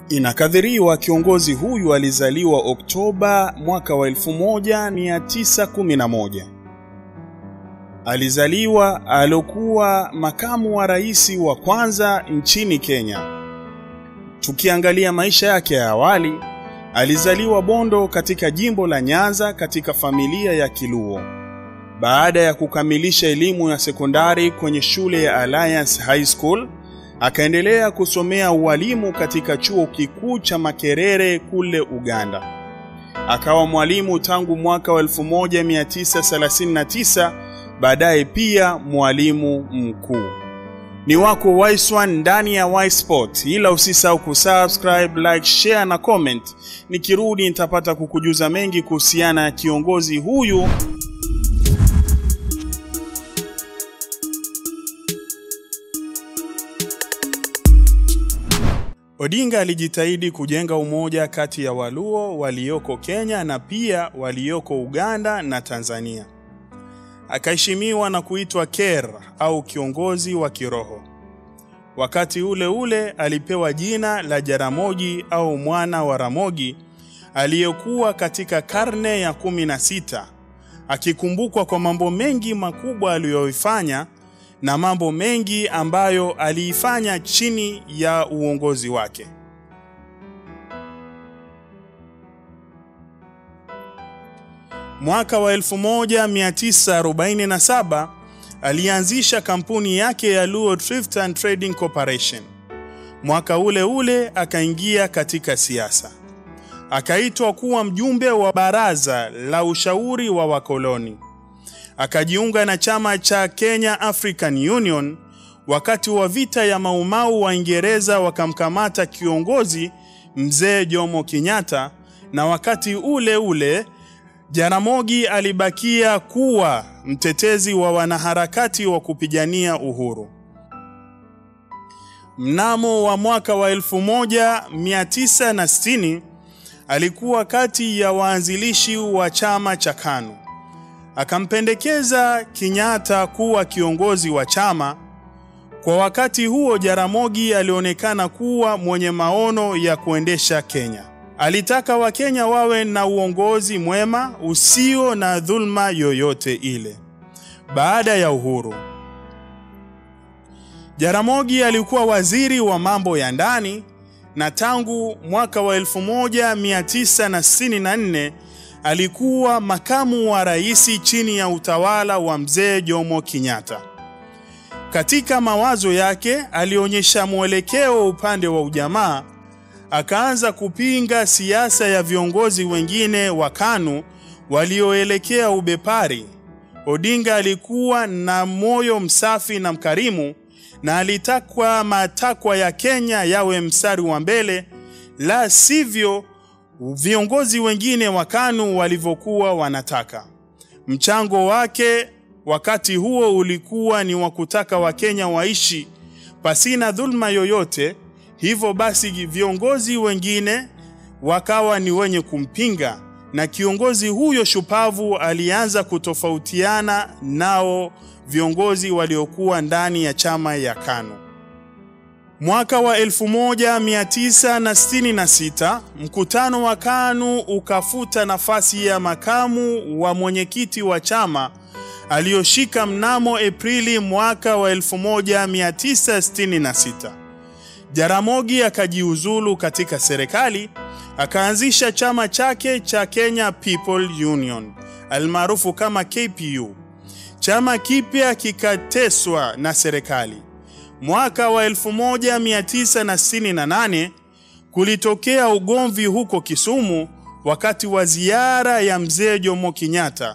Inakadhiriwa kiongozi huyu alizaliwa Oktoba mwaka wa 1911. Alizaliwa alokuwa makamu wa rais wa kwanza nchini Kenya. Tukiangalia maisha yake ya awali, alizaliwa Bondo katika jimbo la Nyanza katika familia ya Kiluo. Baada ya kukamilisha elimu ya sekondari kwenye shule ya Alliance High School, akaendelea kusomea ualimu katika chuo kikuu cha Makerere kule Uganda. Akawa mwalimu tangu mwaka wa 1939, baadaye pia mwalimu mkuu. Ni wako Wise ndani ya Y Sport, ila usisahau kusubscribe, like, share na comment. Nikirudi nitapata kukujuza mengi kuhusiana na kiongozi huyu Odinga alijitahidi kujenga umoja kati ya Waluo walioko Kenya na pia walioko Uganda na Tanzania. Akaheshimiwa na kuitwa Ker au kiongozi wa kiroho. Wakati ule ule alipewa jina la Jaramogi au mwana wa Ramogi aliyekuwa katika karne ya kumi na sita, akikumbukwa kwa mambo mengi makubwa aliyoifanya na mambo mengi ambayo aliifanya chini ya uongozi wake. Mwaka wa 1947 alianzisha kampuni yake ya Luo Thrift and Trading Corporation. Mwaka ule ule akaingia katika siasa, akaitwa kuwa mjumbe wa baraza la ushauri wa wakoloni akajiunga na chama cha Kenya African Union. Wakati wa vita ya Maumau, Waingereza wakamkamata kiongozi mzee Jomo Kenyatta, na wakati ule ule Jaramogi alibakia kuwa mtetezi wa wanaharakati wa kupigania uhuru. Mnamo wa mwaka wa 1960 alikuwa kati ya waanzilishi wa chama cha KANU akampendekeza Kenyatta kuwa kiongozi wa chama. Kwa wakati huo, Jaramogi alionekana kuwa mwenye maono ya kuendesha Kenya. Alitaka Wakenya wawe na uongozi mwema usio na dhulma yoyote ile. Baada ya uhuru, Jaramogi alikuwa waziri wa mambo ya ndani na tangu mwaka wa 1964 alikuwa makamu wa rais chini ya utawala wa mzee Jomo Kenyatta. Katika mawazo yake alionyesha mwelekeo upande wa ujamaa, akaanza kupinga siasa ya viongozi wengine wa KANU walioelekea ubepari. Odinga alikuwa na moyo msafi na mkarimu na alitakwa matakwa ya Kenya yawe mstari wa mbele, la sivyo viongozi wengine wa KANU walivyokuwa wanataka. Mchango wake wakati huo ulikuwa ni wa kutaka Wakenya waishi pasina dhulma yoyote. Hivyo basi viongozi wengine wakawa ni wenye kumpinga, na kiongozi huyo shupavu alianza kutofautiana nao viongozi waliokuwa ndani ya chama ya KANU. Mwaka wa 1966 mkutano wa KANU ukafuta nafasi ya makamu wa mwenyekiti wa chama aliyoshika mnamo Aprili mwaka wa 1966. Jaramogi akajiuzulu katika serikali, akaanzisha chama chake cha Kenya People Union almaarufu kama KPU. Chama kipya kikateswa na serikali. Mwaka wa 1968 kulitokea ugomvi huko Kisumu wakati wa ziara ya mzee Jomo Kenyatta.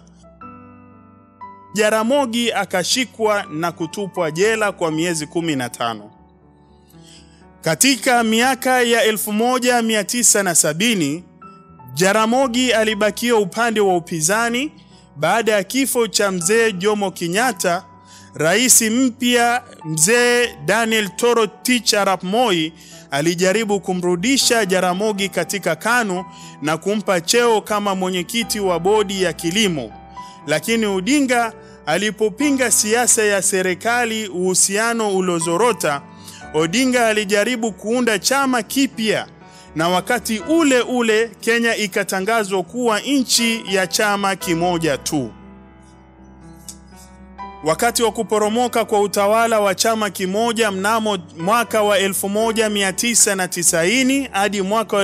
Jaramogi akashikwa na kutupwa jela kwa miezi 15. Katika miaka ya 1970 Jaramogi alibakia upande wa upinzani baada ya kifo cha mzee Jomo Kenyatta. Rais mpya mzee Daniel Toroitich arap Moi alijaribu kumrudisha Jaramogi katika KANU na kumpa cheo kama mwenyekiti wa bodi ya kilimo, lakini Odinga alipopinga siasa ya serikali, uhusiano uliozorota, Odinga alijaribu kuunda chama kipya na wakati ule ule Kenya ikatangazwa kuwa nchi ya chama kimoja tu. Wakati wa kuporomoka kwa utawala wa chama kimoja mnamo mwaka wa 1990 hadi mwaka wa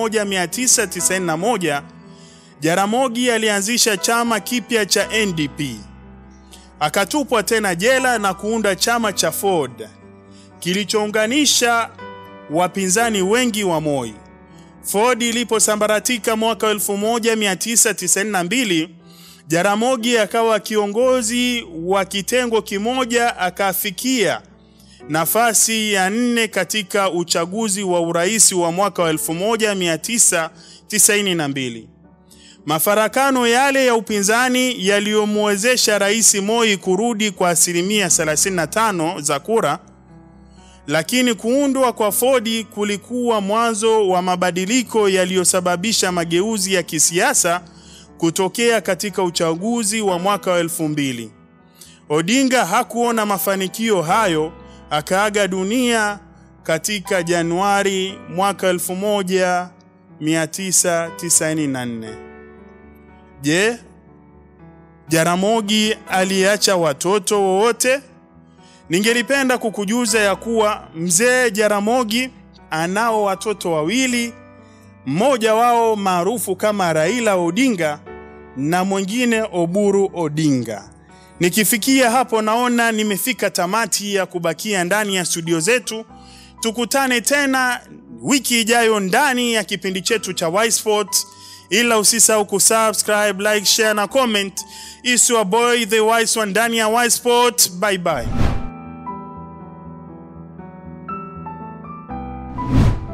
1991, Jaramogi alianzisha chama kipya cha NDP. Akatupwa tena jela na kuunda chama cha Ford kilichounganisha wapinzani wengi wa Moi. Ford iliposambaratika mwaka 1992, Jaramogi akawa kiongozi wa kitengo kimoja, akafikia nafasi ya nne katika uchaguzi wa urais wa mwaka wa 1992. Mafarakano yale ya upinzani yaliyomwezesha Rais Moi kurudi kwa asilimia 35 za kura, lakini kuundwa kwa Ford kulikuwa mwanzo wa mabadiliko yaliyosababisha mageuzi ya kisiasa kutokea katika uchaguzi wa mwaka wa elfu mbili. Odinga hakuona mafanikio hayo, akaaga dunia katika Januari mwaka 1994. Je, Jaramogi aliacha watoto wowote? Ningelipenda kukujuza ya kuwa mzee Jaramogi anao watoto wawili, mmoja wao maarufu kama Raila Odinga na mwingine Oburu Odinga. Nikifikia hapo, naona nimefika tamati ya kubakia ndani ya studio zetu. Tukutane tena wiki ijayo ndani ya kipindi chetu cha Y Sports, ila usisahau kusubscribe, like, share na comment. Is your boy the wise one ndani ya Y Sport. Bye bye.